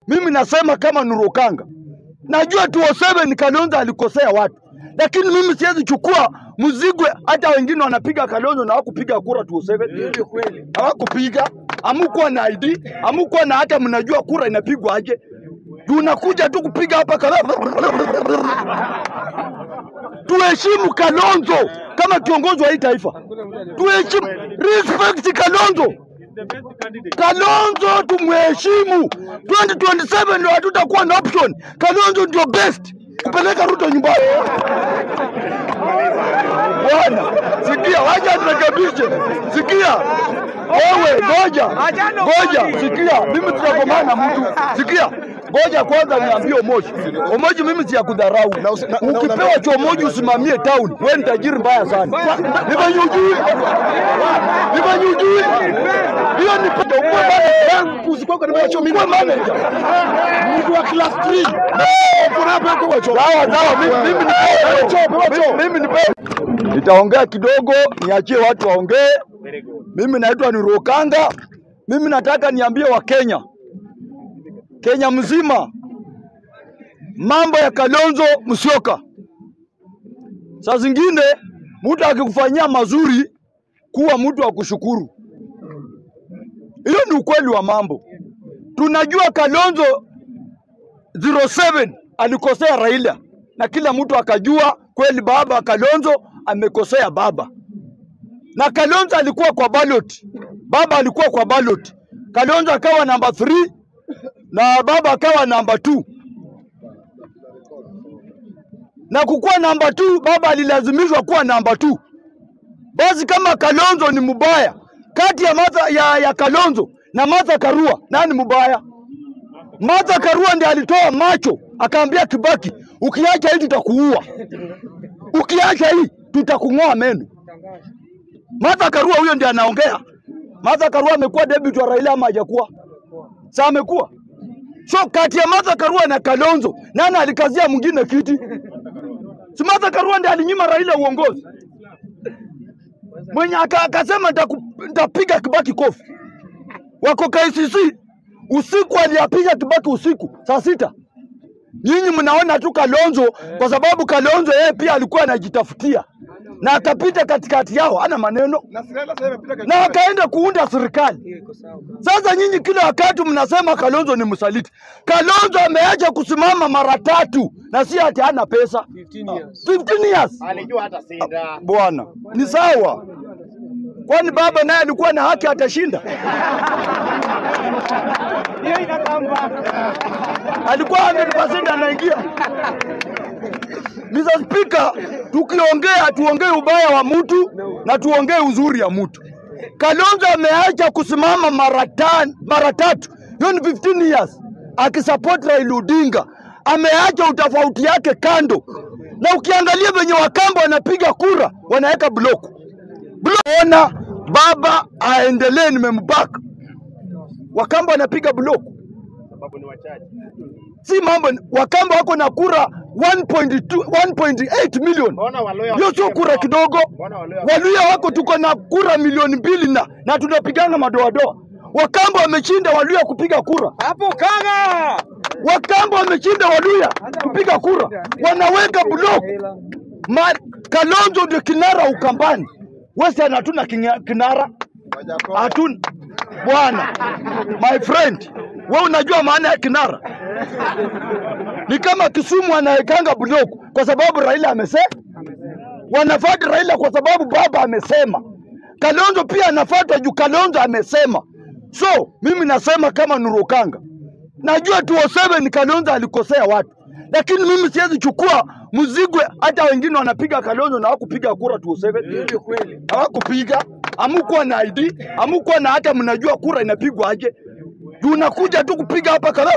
mimi nasema kama Nurokanga, najua 207 Kalonzo alikosea watu, lakini mimi siwezi chukua mzigo. Hata wengine wanapiga Kalonzo na hawakupiga kura 207, hawakupiga, hamukuwa na ID, hamukuwa na hata mnajua kura inapigwa aje. Juu unakuja tu kupiga hapa Kalonzo. Tuheshimu Kalonzo kama kiongozi wa hii taifa, tuheshimu, respect Kalonzo. Kalonzo tumheshimu. 2027 ndio hatutakuwa na option. Kalonzo ndio best kupeleka Ruto nyumbani. Bwana, sikia, wacha turekebishe. Sikia wewe, ngoja ngoja, sikia, mimi tutakomana mtu. Sikia, ngoja kwanza niambie Omoji. Omoji, mimi si ya kudharau. Ukipewa chomoji usimamie town, wewe ni tajiri mbaya sana. Nifanye ujui, nifanye ujui. Hiyo ni pata ukuwe manager. Ukuwe manager. Mtu wa class 3. Sawa sawa, mimi mimi ni mimi ni Nitaongea kidogo, niachie watu waongee. Mimi naitwa Nurokanga. Mimi nataka niambie Wakenya, Kenya mzima, mambo ya Kalonzo Musyoka. Saa zingine mtu akikufanyia mazuri, kuwa mtu wa kushukuru. Hiyo ni ukweli wa mambo. Tunajua Kalonzo 07 alikosea Raila na kila mtu akajua kweli baba Kalonzo amekosea baba, na Kalonzo alikuwa kwa ballot, baba alikuwa kwa ballot, Kalonzo akawa namba 3 na baba akawa namba 2 na kukuwa namba 2 baba alilazimishwa kuwa namba 2 Basi kama Kalonzo ni mbaya, kati ya, Martha, ya, ya Kalonzo na Martha Karua nani mbaya? Martha Karua ndiye alitoa macho akaambia Kibaki, ukiacha hii tutakuua, ukiacha hii tutakung'oa meno. Martha Karua huyo ndiye anaongea. Martha Karua amekuwa deputy wa Raila ama hajakuwa? Sa amekuwa. So kati ya Martha Karua na Kalonzo nani alikazia mwingine kiti? Si Martha Karua ndiye alinyima Raila uongozi mwenye aka- akasema "Nitaku- nitapiga Kibaki kofi. Wako KCC usiku, aliyapiga Kibaki usiku saa sita. Nyinyi mnaona tu Kalonzo kwa sababu Kalonzo yeye pia alikuwa anajitafutia na akapita katikati yao, ana maneno na akaenda kuunda serikali. Sasa nyinyi kila wakati mnasema Kalonzo ni msaliti. Kalonzo ameacha kusimama mara tatu na si ati hana pesa 15 years. alijua hata sinda Bwana ni sawa, kwani baba naye alikuwa na haki atashinda? hiyo inakamba alikuwa 100% anaingia. Mr. Speaker, tukiongea tuongee ubaya wa mtu na tuongee uzuri ya mtu. Kalonzo ameacha kusimama mara tan, mara tatu, hiyo ni 15 years akisupport Raila Odinga, ameacha utofauti yake kando, na ukiangalia venye Wakamba wanapiga kura wanaweka block block. Ona baba aendelee, nimembaka. Wakamba wanapiga block sababu ni wachache si mambo. Wakamba wako na kura 1.2 1.8 million, mbona waloya hiyo sio kura kidogo. mbona waloya Waluya wako tuko na kura milioni mbili na, na tunapigana madoadoa. Wakamba wameshinda Waluya kupiga kura, hapo kanga Wakamba wameshinda Waluya kupiga kura, wanaweka block. Ma, Kalonzo ndio kinara Ukambani, Western hatuna kinga- kinara hatuna bwana. My friend, wewe unajua maana ya kinara? Ni kama Kisumu anawekanga block kwa sababu Raila amesema, wanafuata Raila kwa sababu baba amesema. Kalonzo pia anafuata juu Kalonzo amesema. So mimi nasema kama Nurukanga, najua 207 Kalonzo alikosea watu, lakini mimi siwezi chukua mzigo. Hata wengine wanapiga Kalonzo na hawakupiga kura 207 hawakupiga, hamukuwa na ID, hamukuwa na hata mnajua kura inapigwa aje. Juu unakuja tu kupiga hapa kala.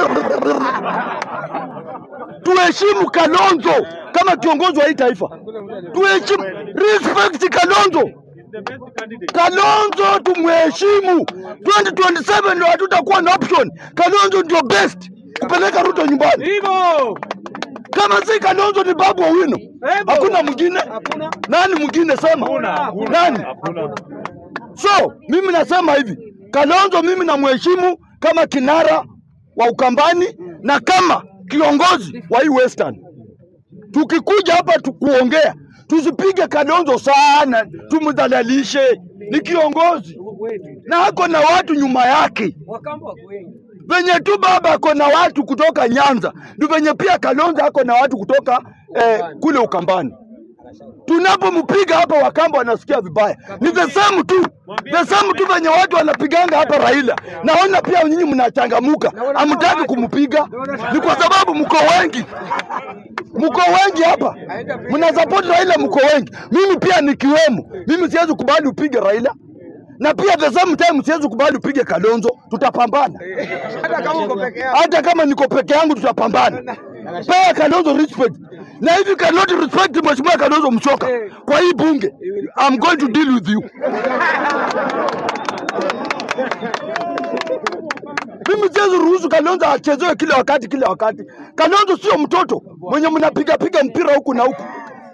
Tuheshimu Kalonzo kama kiongozi wa hii taifa, tuheshimu, respect Kalonzo. Kalonzo tumheshimu. 2027 ndio hatutakuwa na option. Kalonzo ndio best kupeleka Ruto nyumbani. hivyo Kama si Kalonzo ni Babu Owino, hakuna mwingine. Nani mwingine? Sema nani? So mimi nasema hivi, Kalonzo mimi namheshimu kama kinara wa Ukambani na kama kiongozi wa hii Western. Tukikuja hapa tukuongea, tusipige Kalonzo sana, tumdhalalishe. Ni kiongozi na ako na watu nyuma yake venye tu baba ako na watu kutoka Nyanza, ndio venye pia Kalonzo ako na watu kutoka eh, kule Ukambani. Tunapompiga hapa Wakamba wanasikia vibaya, ni the same tu, the same tu venye watu wanapiganga hapa Raila. Naona pia nyinyi mnachangamuka, hamtaki kumpiga, ni kwa sababu mko wengi, mko wengi hapa, mna support Raila, mko wengi. Mimi pia nikiwemo, mimi siwezi kubali upige Raila na pia the same time siwezi kubali upige Kalonzo, tutapambana Hata kama uko peke yako. hata kama niko peke yangu tutapambana. Pea Kalonzo respect, na hivi cannot respect mheshimiwa Kalonzo Musyoka kwa hii bunge, I'm going to deal with you. Mimi siwezi ruhusu Kalonzo achezewe kila wakati kila wakati. Kalonzo sio mtoto mwenye mnapiga piga mpira huku na huku.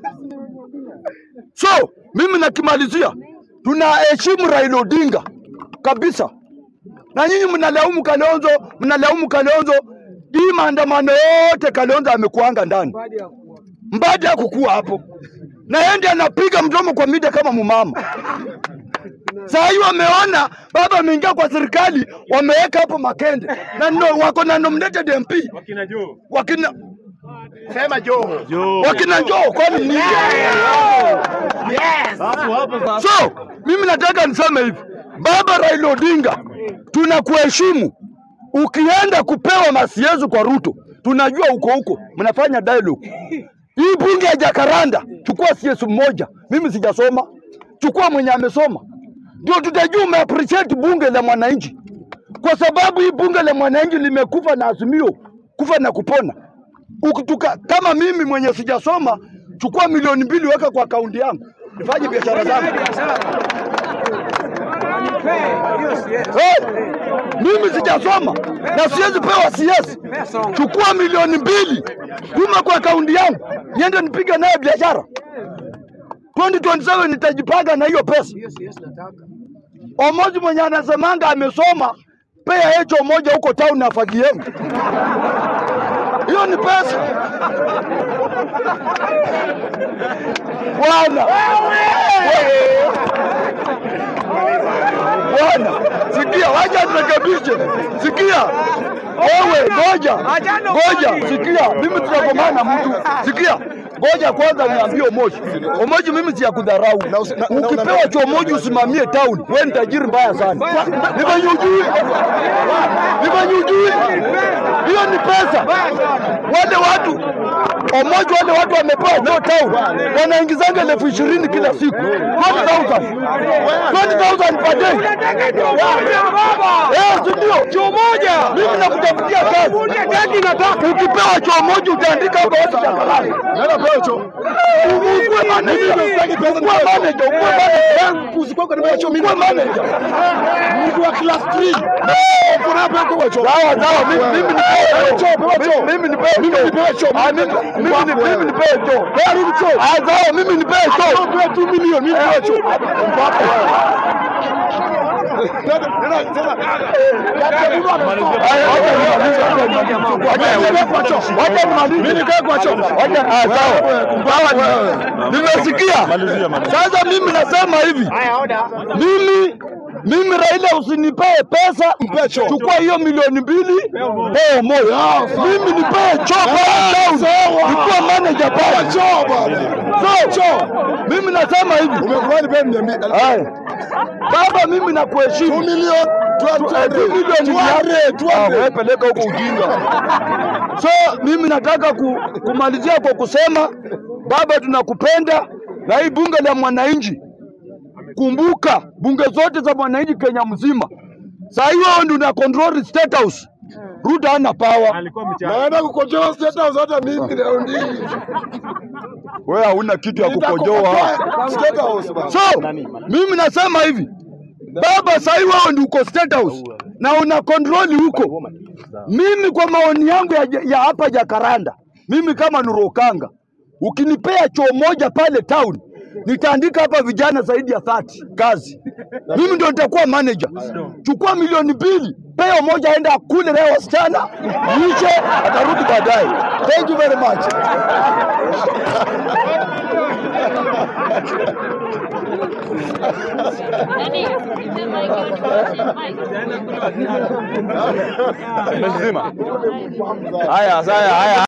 So mimi nakimalizia, tunaheshimu Raila Odinga kabisa na nyinyi mnalaumu Kalonzo, mnalaumu Kalonzo. Hii maandamano yote Kalonzo amekuanga ndani, Mbadi hakukuwa hapo, na yeye ndiye anapiga mdomo kwa media kama mumama. Saa hii wameona baba ameingia kwa serikali, wameweka hapo Makende na no, wako na nominated MP Wakina Joe. wakina Sema Joe. Joe. wakina njoo kwani nini? Hapo hapo sasa. So mimi nataka niseme hivi, baba Raila Odinga, tunakuheshimu. Ukienda kupewa masiezu kwa Ruto, tunajua uko huko mnafanya dialogue. Hii bunge ya Jakaranda, chukua CS mmoja, mimi sijasoma, chukua mwenye amesoma, ndio tutajua umeappreciate bunge la mwananchi, kwa sababu hii bunge la mwananchi limekufa na azimio, kufa na kupona. Ukituka, kama mimi mwenye sijasoma, chukua milioni mbili weka kwa akaunti yangu, nifanye biashara zangu. Eh, mimi sijasoma na siwezi pewa CS. Chukua milioni mbili tuma kwa akaunti yangu niende nipige nayo biashara. 2027 nitajipanga na hiyo pesa. Omoji mwenye anasemanga amesoma, pea hicho moja huko town na fagiemu. Hiyo ni pesa bwana. Bwana, sikia, wacha turekebishe. Sikia wewe, ngoja ngoja, sikia, mimi tunapomana mtu, sikia Ngoja kwanza niambie Omoji. Omoji, mimi si ya kudharau. Ukipewa chomoji usimamie town, wewe ni tajiri mbaya sana. Nifanye ujui, nifanye ujui, hiyo ni pesa. Wale watu Omoji, wale watu wamepewa no town, wanaingizanga elfu ishirini kila siku, 20,000 20,000 per day. Eh, si ndio? Choo moja. Mimi nakutafutia kazi. Kazi nataka. Ukipewa choo moja utaandika hapo watu chakalani. Nenda pewa choo. Ukuwe manager. Ukuwe manager. Ukuwe manager. Usikuwe kwa nimewa choo mimi. Ukuwe manager. Mtu wa class 3. Kuna hapa kwa choo. Sawa sawa. Mimi mimi nipewe choo. Pewa choo. Mimi nipewe choo. Mimi nipewe choo. Ah, mimi mimi ni- mimi nipewe choo. Pewa rudi choo. Ah, sawa. Mimi nipewe choo. Pewa 2 milioni. Mimi nipewe choo. Mpaka wewe. Nimesikia. Sasa mimi nasema hivi, Haya, oda. mimi mimi Raila, usinipee pesa, chukua hiyo milioni mbili pee moja, mimi nipee choo pale town, nikuwa manager pale. So mimi nasema hivi, Haya. Baba, mimi nakuheshimu. Wewe peleka huko ujinga. So mimi nataka ku, kumalizia kwa kusema baba, tunakupenda na hii bunge la mwananchi. Kumbuka bunge zote za mwananchi Kenya mzima, saa hiyo ndio una control state house. Ruto hana power. Alikuwa mchana. Naenda kukojoa state house hata mimi leo hii. Wewe hauna kitu ya kukojoa. Nitakukojoa state house bana. So mimi nasema hivi, baba, sahii wewe ndio uko state house na una control huko. Mimi kwa maoni yangu ya, ya hapa Jakaranda, mimi kama Nurokanga, ukinipea choo moja pale town nitaandika hapa vijana zaidi ya 30 kazi. Mimi ndio nitakuwa manager. Chukua milioni mbili, pea moja, aenda akule leo wasichana, lishe, atarudi baadaye. Thank you very much. Nani? Mike, Mike. Umezima. Haya, haya, haya.